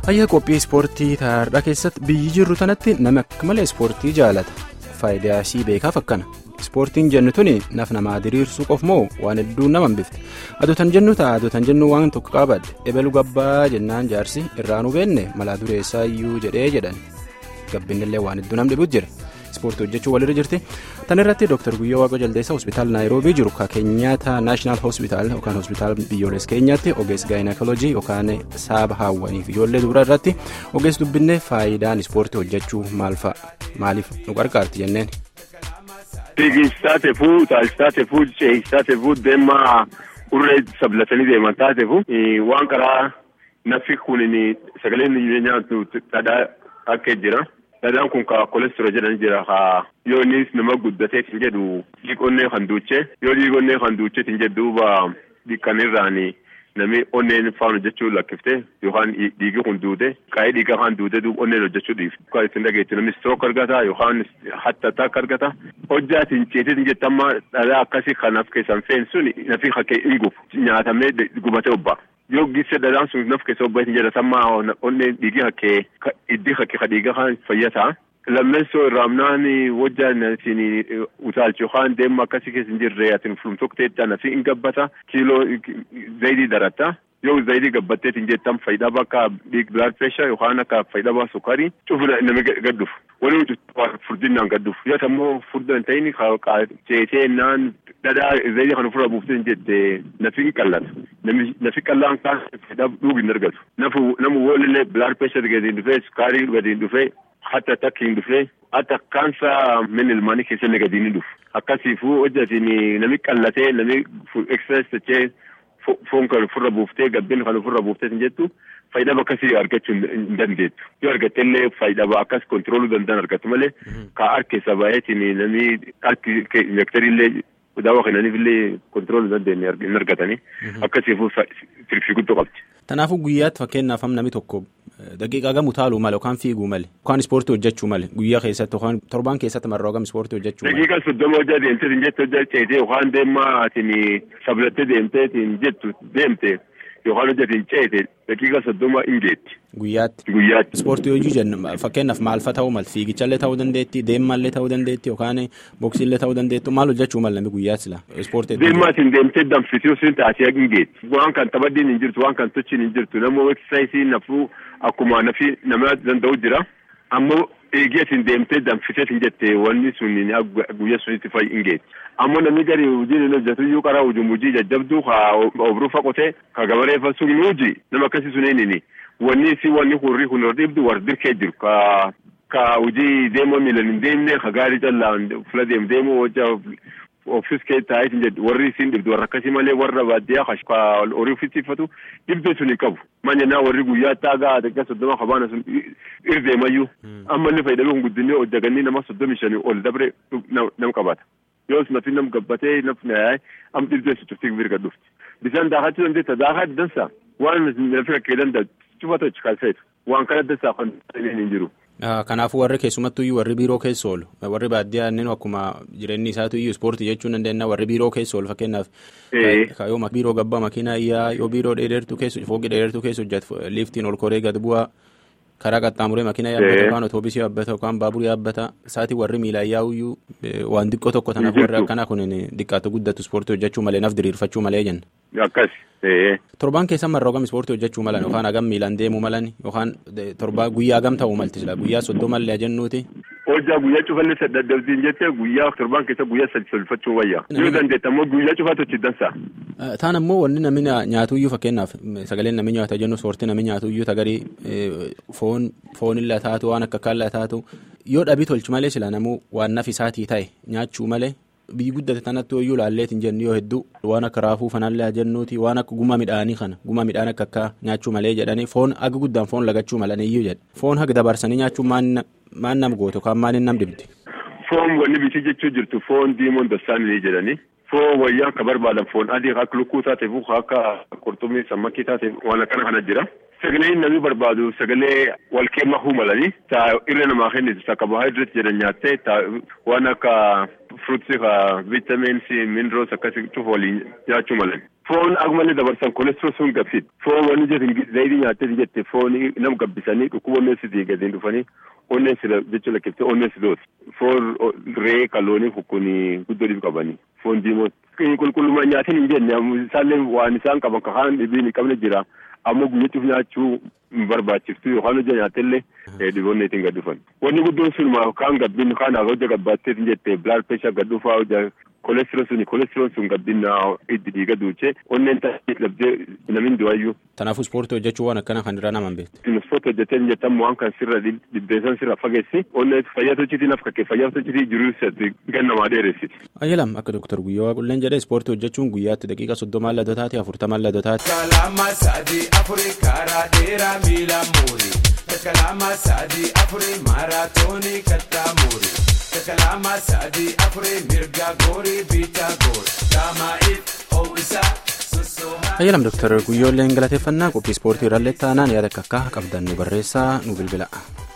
Hayya qophii ispoortii taa'aadhaa keessatti biyyi jirru tanatti namni akka malee ispoortii jaalata. Faayidaa isii beekaaf akkana. Ispoortiin jennu tuni naf namaa diriirsuu qof moo waan hedduu nama hambifte. Adotan jennu ta'a adotan jennu waan tokko qabadde ebaluu gabbaa jennaan jaarsi irraanuu beenne malaa dureessaa iyyuu jedhee jedhan. Gabbinillee waan hedduu nam dhibuutu jira. Ispoortii hojjechuu walirra jirti. Tan irratti Dr. Guyyoo Waaqoo Jaldeessaa hospitaala Naayiroobii jiru ka Keenyaata Naashinaal Hospitaal yookaan hospitaala biyyoolessa keenyaatti ogeessa gaayinakoolojii yookaan saaba haawwaniif ijoollee dubaraa irratti ogeessa dubbinne faayidaan ispoortii hojjechuu maal fa'a maaliif nu gargaarti jenneen. Fiigicha taateefuu utaalcha taateefuu ce'icha taateefuu deemaa urree sablatanii deeman taateefuu waan karaa naffi kun sagaleen nyaatu dhadhaa akka jira. Dhadhaan kun ka kolesterool jedhan jira haa yoo innis nama guddatee kan jedhu dhiiqonnee kan duuchee yoo dhiiqonnee kan duuchee kan jedhu duuba dhiiqqanirraan namni onneen faan hojjechuu lakkiftee yookaan dhiigi kun duute qaayee dhiigaa kan duute duuba onneen hojjechuu dhiifte. Kan ittiin dhageessu namni stroke argata yookaan hattattaak argata hojjaatiin ceetiin jettamma dhadhaa akkasii kanaaf keessan feensuun nafi hakkee hin gufu nyaatamee gubatee obba'a. yoo gise dhadhaan sun naf keessa obba'itin jedhatammaa onneen dhiigii hakkee iddii hakkee kadhiigaa kan fayyataa lammeessoo irraamnaan wajjaan isin utaalchi yookaan deemma akkasii keessa hin jirre atin fulumtokteetta nafi hin gabbata kiiloo zayidii daratta yoo zayidii gabbatteetiin jettam faayidaa bakka dhiig blood pressure yookaan akka faayidaa baa sukkarii cufna nama gadduuf waliin furdinaan gadduuf yoo ammoo furdaa hin ta'in ceetee naan dhadhaa zayidii kan ofirraa buuftee jette nafi hin qallata nafi qallaan kaan faayidaa dhuug hin argatu namu walillee blood pressure gadi hin dhufee sukkaarii gadi hin dhufee hatta takka hin dhufee hatta kaansaa min ilmaanii keessallee gadi hin dhufu akkasiifuu hojjatiin nami qallatee nami exercise tachee foon kan ofirra buuftee gabbeen kan ofirra buuftee hin jettu faayidaa akkasii argachuu hin dandeettu yoo argattellee faayidaa akkas kontirooluu danda'an argatu malee ka harkeessa baay'eetiin namni harki injektariillee daawwa kennaniifillee kontirooluu dandeenye hin argatanii akkasiifuu firfii guddoo qabdi. Kanaafuu guyyaatti fakkeenyaaf namni tokko daqiiqaa gamu taaluu male yookaan fiiguu male yookaan ispoortii hojjechuu male guyyaa keessatti yookaan torbaan keessatti marraa hogam ispoortii hojjechuu male. Daqiiqaa soddoma hojjaa deemtee hin jettu hojjaa ceetee yookaan deemaa atiin sablattee deemtee hin jettu deemte yookaan hojjatiin ceete daqiiqaa soddoma hin geetti. Guyyaatti. Guyyaatti. Ispoortii hojii jennu fakkeenyaaf maalfa ta'uu mal fiigichallee ta'uu dandeetti deemaallee ta'uu dandeetti yookaan boksiillee ta'uu dandeettu maal hojjechuu mal namni guyyaatti sila ispoortii. Deemaatiin deemtee danfisuu siin taatee hin geetti. Waan kan taphaddiin hin jirtu waan kan tochiin hin jirtu namoo eksaayisii nafuu akkuma nafi nama danda'u jira. Ammoo eegeetiin deemtee danfiseetiin jette wanni sun guyyaa sunitti fa'i hin geetti. Ammoo namni gadi hojii hin hojjetu iyyuu karaa hojii hojii jajjabduu ka obrufa qotee ka gabareeffa sun nuuji nama akkasii sun eenyini. wanni si wanni hurrii kun dhibdu war dirkee jiru ka ka hojii deemoo miilan hin deemne ka gaarii callaan fula deem deemoo hojja ofis kee taa'ee jedhu warri isin dhibdu warra akkasii malee warra baadiyyaa ka horii ofiisiffatu dhibdee sun hin qabu manyannaa warri guyyaa taagaa xiqqaa soddoma kabaana sun irdeemayyuu amma inni fayyadamee kun guddinee hojjaganii nama soddomi shanii ol dabre nam qabata yoos nafi nam gabbatee nafni yaa'ee am dhibdee su turtii birga dhufti bisaan daakatti dandeetta daakaa dansa waan nafi rakkee danda'a cufata kalfeetu waan kana dansaa kan hin jiru. Kanaafuu warri keessumattuu iyyuu warri biiroo keessa oolu warri baadiyyaa inni akkuma jireenyi isaatu iyyuu ispoortii jechuun dandeenya warri biiroo keessa oolu fakkeenyaaf yoo biiroo gabbaa makiinaa iyyaa yoo biiroo dheedertuu keessa fooqii dheedertuu keessa hojjetu liiftiin ol koree gad bu'aa karaa qaxxaamuree makiinaa yaabbata yookaan otoobiisii yaabbata yookaan baaburii yaabbata isaatii warri miilaa iyyuu waan xiqqoo tokko tanaaf warri akkanaa kun xiqqaatu guddatu ispoortii hojjechuu malee naaf diriirfachuu malee jenna. Akkas. Torbaan keessa marra hogam ispoortii hojjechuu malan yookaan hagam miilaan deemuu malan yookaan torbaa guyyaa hagam ta'uu malti jira guyyaa soddomallee jennuuti. Hojjaa guyyaa cufallee dadhabsiin jettee guyyaa torbaan keessa guyyaa sadi solfachuu wayya. Yoo dandeetta ammoo guyyaa cufaatu achi dansa. Taan ammoo wanni namni nyaatuyyuu fakkeenyaaf sagaleen namni nyaata jennu soortii namni nyaatuyyuu tagarii foon foonillee taatu waan akka kaallee taatu yoo dhabii tolchu malee sila namuu waan naf isaatii ta'e nyaachuu malee. biyyi guddate tanatti hoyyuu laalleetiin jennu yoo hedduu waan akka raafuu fanallee jennuuti waan akka guma midhaanii kana guma midhaan akka akka nyaachuu malee jedhanii foon haga guddaan foon lagachuu malaniyyuu jedhe foon haga dabarsanii nyaachuun maan nam gootu yookaan maaliin nam dibdi. Foon wanni bitii jechuu jirtu foon diimoon dassaanii jedhanii foon wayyaa akka barbaadan foon adii akka lukkuu taateef akka qurxummii sammakii taateef waan akkana kana jira. Sagalee namni barbaadu sagalee wal keemahuu malanii taa irra namaa kennitu taa carbohydrate jedhan nyaattee taa waan akka fruutsii ka viitamins minerals akkasii cufa waliin nyaachuu malan. foon akumallee dabarsan kolestiroo sun gabsid foon wanni jetin zayidii nyaattee jette foon nam gabbisanii dhukkuba onneessitii gadiin dhufanii onneen sila jechuun lakkiftee onneen sidooti foon ree kaloonii kukkuni guddoo qabanii foon diimoon qulqullummaa nyaatiin hin jenne isaallee waan isaan qaban kakaan dhibiin hin qabne jira ammoo guyyachuuf nyaachuu hin barbaachiftu yookaan hojja nyaatellee dhiboonni ittiin gad dhufan wanni guddoon sun kaan gabbin kaan hojja gabbaattee jette bilaad peeshaa gad dhufaa hojja kolestiroon suni kolestiroon sun gabbinna itti dhiiga duuchee onneen taasise labdee namin du'ayyuu. Kanaafuu ispoortii hojjechuu waan akkana kan irraa naman beektu. Ispoortii hojjetee jettan waan kan sirra dhibbeessan sirra fageessi onneen fayyaa tochitii naf kakkee fayyaa tochitii jiruu isatti gannamaa dheeressiti. Ayyalam akka Dr. Guyyoo Waaqulleen jedhee ispoortii hojjechuun guyyaatti daqiiqa soddomaan ladotaati afurtamaan ladotaati. Kalama sadii afurii karaa dheeraa miila muurii. Kalama sadii afurii maaraatoonii kattaa muurii. Kalama sadii afurii mirga goorii biitaa goor. Daamaa'iif ho'isaa sossoomaa. Ayyalam Dr. Guyyoolleen galateeffannaa qophii ispoortii irrallee taanaan yaada akka qabdan nu barreessaa nu bilbila.